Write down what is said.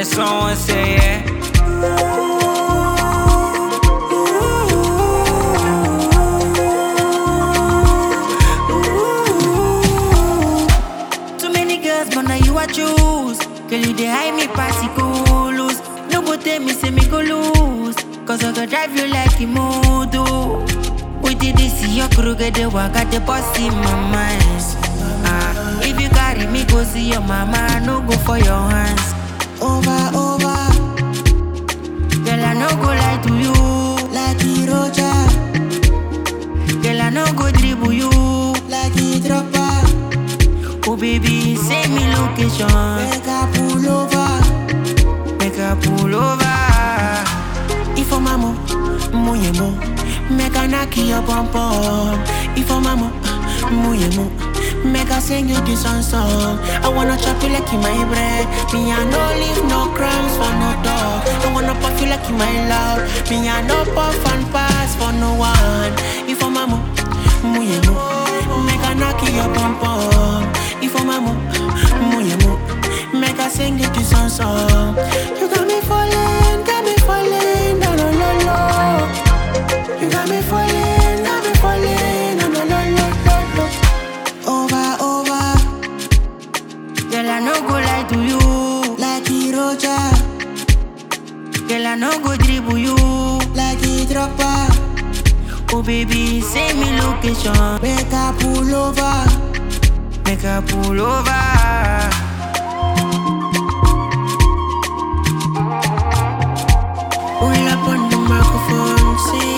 someone say yeah. Too many girls, but now you I choose. Girl, you dey hide me particles. No go tell me, say me go lose. Cause I go drive you like a modo. With the this, your crew get the work at the boss in my mind. Ah, if you carry me, go see your mama. No go for your hands. Over, over. Girl, I no go lie to you. Like the Roger. Girl, I no go dribble you. Like the dropper. Oh baby, send me location. Make I pull over. Make I pull over. If I'm mamo, moye mo. Make I knock your bum bum. If I'm mamo, moye mo. Make I sing you this song song. I wanna chop you like in my bread. Me I no leave no crumbs for no dog. I wanna puff you like in my love. Me I no puff and pass for no one. If I'm mamo, moye mo. Make I knock your bum bum. If I'm a mo, moye mo. Make I sing it to song song. You got me falling, got me falling, no no no no. You got me falling, got me falling, no no no no no no. Over over. Girl I no go lie to you, like the Roger. Girl I no go dribble you, like the dropper. Oh baby, send me location. Make I pull over. Make I pull over. Pull up on the microphone, say